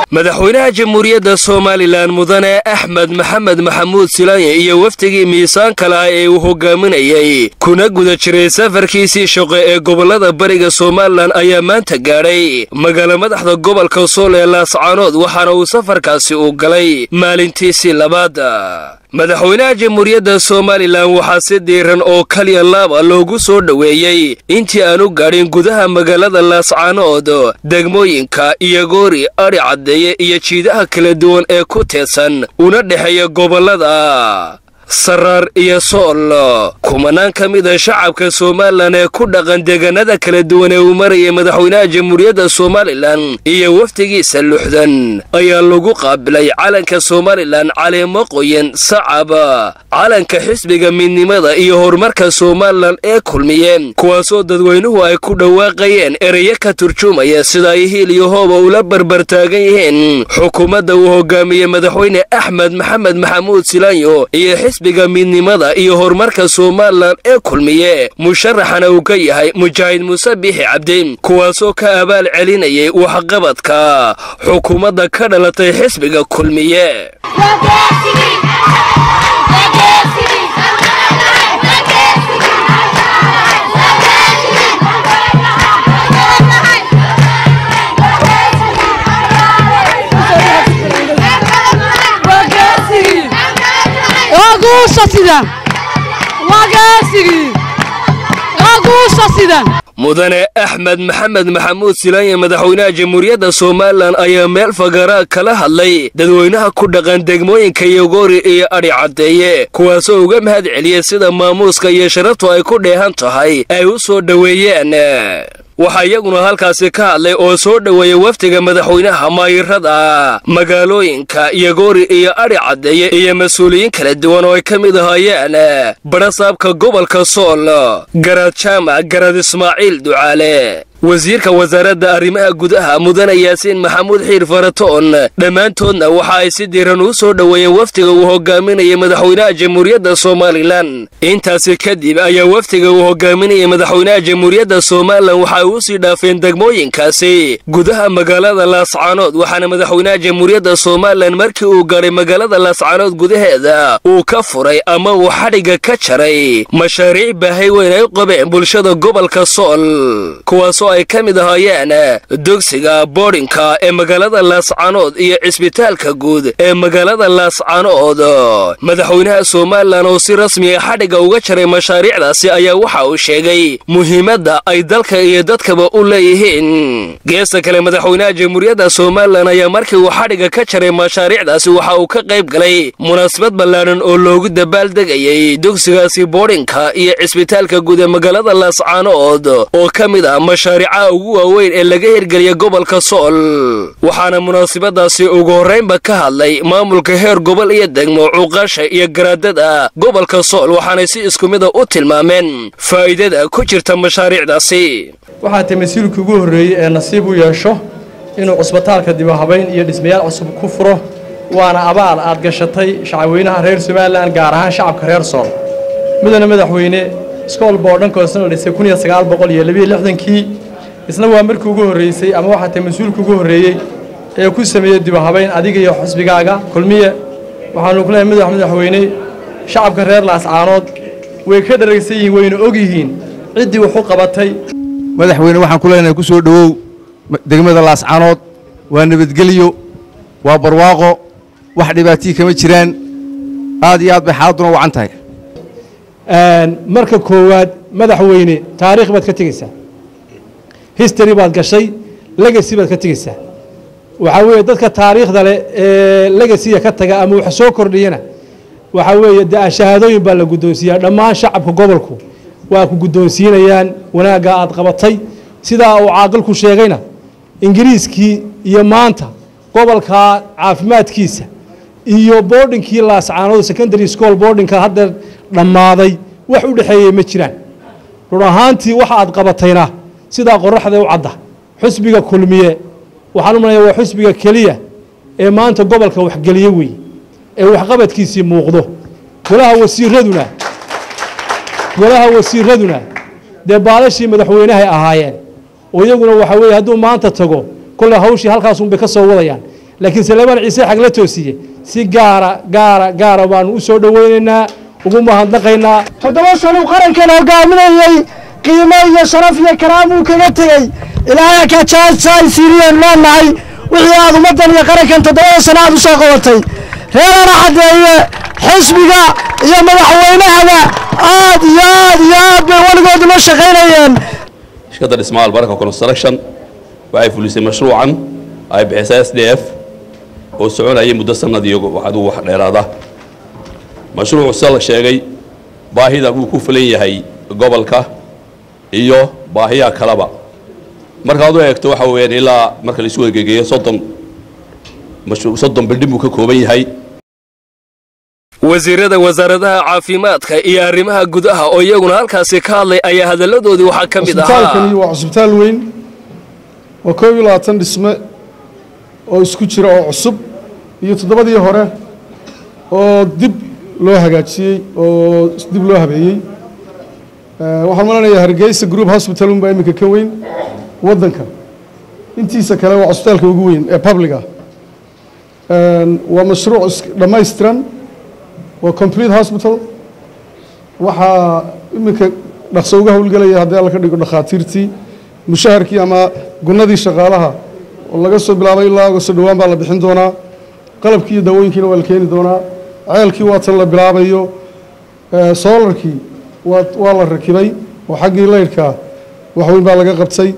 madaxweynaha jamhuuriyadda somalilan mudane axmed maxamed maxamuud silanye iyo wafdigii miisaanka laha ee uu hogaaminayay kuna guda jiray safarkiisii shaqo ee gobollada bariga somalilan ayaa maanta gaadhay magaala madaxda gobolka sool ee laascaanood waxaana uu safarkaasi uu galay maalintiisii labaad madaxweynaha jamhuuriyadda somalilan waxaa si diiran oo kaliya laaba loogu soo dhoweeyey intii aanu gaadhin gudaha magaalada laascaanood degmooyinka iyo goori adhi caddeeye iyo jiidaha kala duwan ee ku teedsan una dhexeeya gobollada saraar iyo sool kumanaan ka mid a shacabka somalilan ee ku dhaqan deegaanada kala duwan ee uu marayay madaxweynaha jamhuuriyadda somalilan iyo wafdigiisa luxdan ayaa lagu qaabilay calanka somalilan caleemo qoyan sacab calanka xisbiga midnimada iyo horumarka somalilan ee kulmiyeen kuwaasoo dadweynuhu ay ku dhawaaqayeen ereyo ka turjumaya sida ay hiil iyo hooba ula barbartaagan yihiin xukuumadda uu hogaamiyey madaxweyne axmed maxamed maxamuud silaanyo iyo xisbiga midnimada iyo horumarka somalilan ee kulmiye musharaxana uu ka yahay mujaahid muuse biixi cabdi kuwaasoo ka abaal celinayay waxqabadka xukuumadda ka dhalatay xisbiga kulmiye mudane axmed maxamed maxamuud silanye madaxweynaha jamhuuriyadda somalilan ayaa meel fagaraa kala hadlay dadweynaha ku dhaqan degmooyinka yogoori iyo adhi caddeeye kuwaasoo uga mahad celiyey sida maamuuska iyo sharaftu ay ku dheehan tahay ay u soo dhoweeyeen waxaa iyaguna halkaasi ka hadlay oo soo dhoweeyey wafdiga madaxweynaha maayirada magaalooyinka yogoori iyo adhi caddeeye iyo mas-uuliyiin kala duwan oo ay ka mid ahaayeen barasaabka gobolka sool garaad jaamac garaad ismaaciil ducaale wasiirka wasaaradda arrimaha gudaha mudane yaasiin maxamuud xiir faratoon dhammaantoodna waxa ay si diiran u soo dhoweeyeen wafdiga uu hogaaminayay madaxweynaha jamhuuriyadda somalilan intaasi kadib ayaa wafdiga uu hogaaminayay madaxweynaha jamhuuriyadda somalilan waxa ay u sii dhaafeen degmooyinkaasi gudaha magaalada laascaanood waxaana madaxweynaha jamhuuriyadda somalilan markii uu gaadhay magaalada laascaanood gudaheeda uu ka furay ama uu xadhigga ka jaray mashaariic baahay weyn ay u qabeen bulshada gobolka sool kuwaasoo ay ka mid ahaayeen dugsiga boodhinka ee magaalada laascaanood iyo cisbitaalka guud ee magaalada laascaanood madaxweynaha somalilan oo si rasmiga xadhigga uga jaray mashaariicdaasi ayaa waxa uu sheegay muhiimadda ay dalka iyo dadkaba u leeyihiin geesta kale madaxweynaha jamhuuriyadda somalilan ayaa markii uu xadhigga ka jaray mashaariicdaasi waxa uu ka qayb galay munaasabad ballaadhan oo loogu dabaaldegayay dugsigaasi boodhinka iyo cisbitaalka guud ee magaalada laascaanood oo ka mid ah mashaariicaha ugu waaweyn ee laga hirgeliya gobolka sool waxaana munaasabadaasi ugu horraynba ka hadlay maamulka heer gobol iyo degmo cuqaasha iyo garaadada gobolka sool waxaanay si isku mida u tilmaameen faa'iidada ku jirta mashaariicdaasi waxaa tay mas-uulkii ugu horreeyey ee nasiib u yeesho inuu cusbitaalka dibahabayn iyo dhismayaal cusub ku furo waana abaal aad gashatay shacabweynaha reer somalilan gaar ahaan shacabka reer sool mudane madaxweyne iskool boodhankoosna la dhisay kun iyo sagaal boqol iyo labiyo lixdankii isna waa markii ugu horreysay ama waxaa tay mas-uulka ugu horreeyey ee ku sameeyey dibahabayn adiga iyo xusbigaaga kulmiye waxaanu ku leehay madax madaxweyne shacabka reer laascaanood way ka dharagsan yihiin wayna og yihiin ciddii wax u qabatay madaxweyne waxaan ku leenahay ku soo dhowow degmada laascaanood waa nabadgelyo waa barwaaqo wax dhibaatiyi kama jiraan aad iyo aad bay xaaladuna wacan tahay marka koowaad madaxweyne taariikh baad ka tegeysaa history baad gashay legacy baad ka tegeysaa waxaa weeye dadka taariikhda leh ee legasiya ka taga ama wax soo kordhiyana waxaa weeye de shahaadooyin baa la guddoonsiiyaa dhammaan shacabka gobolku waa ku guddoonsiinayaan wanaagga aad qabatay sidaa uu caaqilku sheegayna ingiriiskii iyo maanta gobolka caafimaadkiisa iyo boardhinkii laascaanood secondary school boardhinka haddeer dhammaaday wax u dhexeeyey ma jiraan run ahaantii waxa aad qabatayna sidaa qoraxda u cadda xusbiga kulmiye waxaan u malaya waa xusbiga keliya ee maanta gobolka waxgeliye weeye ee waxqabadkiisii muuqdo golaha wasiiraduna golaha wasiiraduna dee baalashii madaxweynahay ahaayeen oo iyaguna waxa weeye hadduu maanta tago kolle hawshii halkaasunbay ka soo wadayaan laakiin saleebaan ciise xag la toosiye si gaara gaara gaara baanu u soo dhoweynaynaa ugu mahadnaqaynaa toddoba sano qarankan hogaaminayey qiimo iyo sharaf iyo karaamuu kaga tegey ilaahay ka jaasaysiiriyeen leenahay wixii aad ummaddan iyo qarankan toddobada sano aad u soo qabatay reerana caddeeye xisbiga iyo madaxweynahaba aad iyo aad iyo aad bay weligood ula shaqaynayeen shirkadda dhismaha albarka construction waxay fulisay mashruucan ay bixisay s d f oo soconayay muddo sanad iyo adigu wax dheeraada mashruucu sida la sheegay baahida wuu ku fulan yahay gobolka iyo baahiyaha kaleba markaad u eegto waxa weeyaan ilaa marka laisu egegeeyo soddon soddon bildhin buu ka kooban yahay wasiirada wasaaradaha caafimaadka iyo arrimaha gudaha oo iyaguna halkaasi ka hadlay ayaa hadalladoodii waxaa ka mid cusbitaalkani ahaa waa cusbitaal weyn waa koob iyo labaatan dhisme oo isku jira oo cusub iyo toddobadii hore oo dib loo hagaajiyey oo dib loo habeeyey Eh, waxaan malanayaa hargeysa group hospital unbaa iminka ka weyn waddanka intiisa kale waa cusbitaalka ugu weyn ee publica waa mashruuc is- dhammaystiran waa complete hospital waxaa iminka dhaqso uga howlgelaya haddii alla ka dhigo dhakhaatiirtii mushaharkii ama gunnadii shaqaalaha oo laga soo bilaabay ilaa agosto dhowaan baa la bixin doonaa qalabkii iyo daawooyinkiina waa la keeni doonaa ceelkii waa tan la bilaabayo Eh, soolarkii waa waa la rakibay oo xaggii laydhka wax weyn baa laga qabtay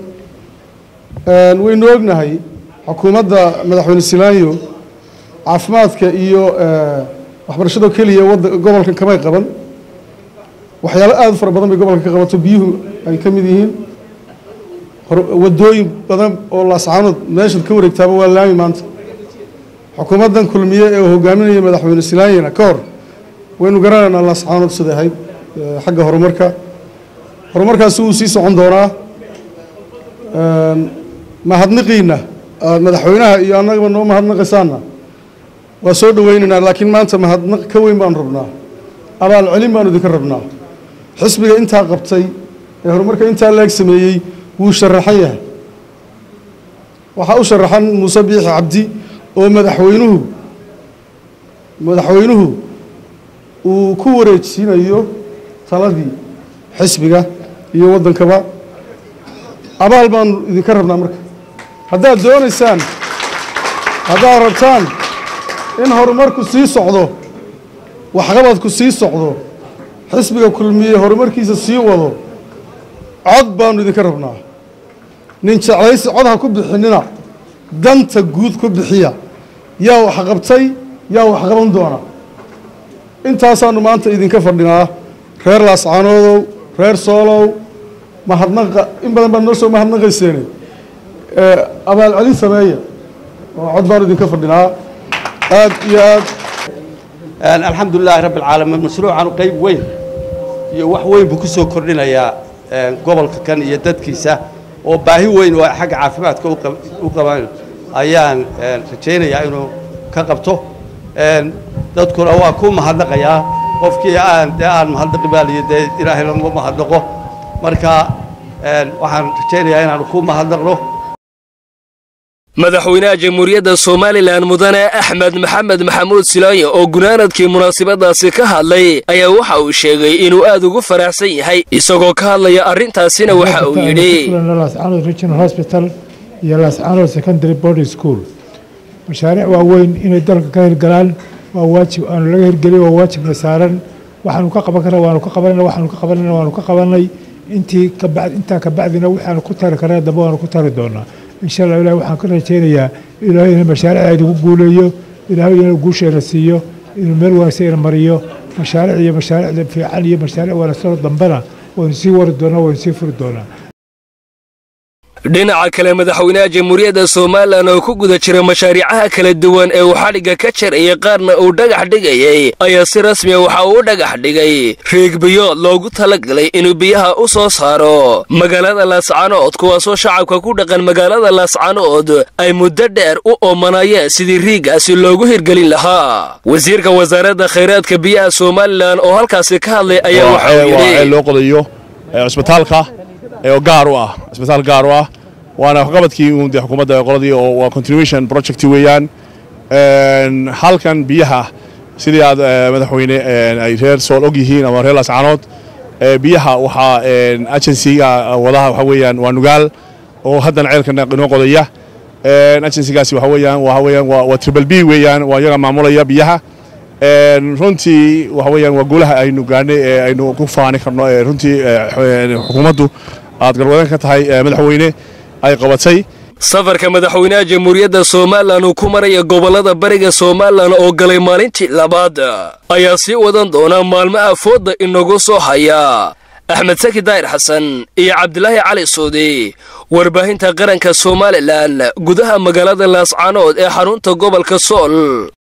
Eh, waynu ognahay xukuumadda madaxweyne silaanyo caafimaadka iyo eh, waxbarashada keliya wadda gobolkan kamay qaban waxyaalo aad u fara badan bay gobolka ka qabato biyuhu ay ka mid yihiin hor- wadooyin badan oo laascaanood meeshaad ka wareegtaaba waa laami maanta xukuumaddan kulmiye ee uu hogaaminaya madaxweyne silaanyana ka hor waynu garanaynaa laascaanood siday ahayd eh, xagga horumarka horumarkaasi wuu sii socon doonaa Een, mahadniqiina aad madaxweynaha iyo annagaba noo mahadnaqaysaana waa soo dhoweynaynaa laakiin maanta mahadnaq ka weyn baanu rabnaa abaal celin baanu idinka rabnaa xisbiga intaa qabtay ee horumarka intaa leeg sameeyey wuu sharaxan yahay waxaa u sharaxan muuse biixi cabdi oo madaxweynuhu madaxweynuhu uu ku wareejinayo taladii xisbiga iyo waddankaba abaal baanu idinka rabnaa marka haddaad doonaysaan haddaad rabtaan in horumarku sii socdo waxqabadku sii socdo xisbiga kulmiye horumarkiisa sii wado cod baanu idinka rabnaa nin jeclaysi cod ha ku bixinina danta guud ku bixiya yaa wax qabtay yaa wax qaban doona intaasaanu maanta idinka fadhinaa reer laascaanoodow reer soolow mahadnaqa in badan baad noo soo mahadnaqayseene Eh, abaal celin sameeya oo cod baanu idinka fadhinaa aad iyo aad alxamdu lilaahi rabbi alcaalamiin mashruucan qayb weyn iyo wax weyn buu ku soo kordhinayaa een, gobolka kan iyo dadkiisa oo baahi weyn oo xagga caafimaadka u qab- u qabaan ayaan een, rajaynayaa inuu ka qabto een, dadkuna waa ku mahadnaqayaa qofkii aan dee aan mahadnaqi baaliyo dee ilaahay lama mahadnaqo marka een, waxaan rajaynayaa inaanu ku mahadnaqno madaxweynaha jamhuuriyadda somalilan mudane axmed maxamed maxamuud silaayo oo gunaanadkii munaasabadaasi ka hadlay ayaa waxa uu sheegay inuu aad ugu faraxsan yahay isagoo ka hadlaya arrintaasina waxa uu yidhi lascaanood regional hospital iyo lascaanood secondary boarding school mashaariic waaweyn inay dalka ka hirgalaan waa waajib aanu laga hirgelin waa waajibna saaran waxaanu ka qaban karna waanu ka qabanayna waxaanu ka qabanayna waanu ka qabanay intii kabacd intaa kabacdina waxaanu ku tari karna dambe waanu ku tari doonaa insha allah ilahi waxaan ka rajaynayaa ilaahay inuu mashaariicda idigu guuleeyo ilaahay inuu guusheena siiyo inuu meel wanaagsan ina mariyo mashaariic iyo mashaariicda fiican iyo mashaariic wanaagsanoo dambena waynu sii wari doonaa waynu sii furi doonaa dhinaca kale madaxweynaha jamhuuriyadda somalilan oo ku guda jira mashaariicaha kala duwan ee uu xadhigga ka jarayay qaarna uu dhagax dhigayay ayaa si rasmiya waxa uu u dhagax dhigay riigbiyood loogu talagalay inuu biyaha u soo saaro magaalada laascanood kuwaasoo shacabka ku dhaqan magaalada laascanood ay muddo dheer u oomanayeen sidii riigaasi loogu hirgelin lahaa wasiirka wasaaradda khayraadka biyaha somalilan oo halkaasi ka hadlay ayaa waxa uu waa yidhi loo qodayo ee cusbitaalka ee oo gaar u ah cusbitaal gaar u ah waana waxqabadkii uun dee xukuumadda qoladii oo waa continuation project weeyaan halkan biyaha sidii aad madaxweyne ay reer sool og yihiin ama reer laascaanood biyaha waxaa agensiga wadaha waxa weeyaan waa nugaal oo haddana ceelka inoo qodaya agensigaasi waxa weeyaan waxa weeyaan waa triple b weeyaan waa iyaga maamulaya biyaha runtii waxa weeyaan waa guulaha aynu gaadhnay ee aynu ku faani karno ee runtii xukuumaddu aad galwadan ka tahay madaxweyne ay qabatay safarka madaxweynaha jamhuuriyadda somalilan uu ku maraya gobollada bariga somalilan oo galay maalintii labaad ayaa sii wadan doona maalmaha fooda inagu soo haya axmed saki daahir xasan iyo cabdilaahi cali suudi warbaahinta qaranka somalilan gudaha magaalada laascaanood ee xarunta gobolka sool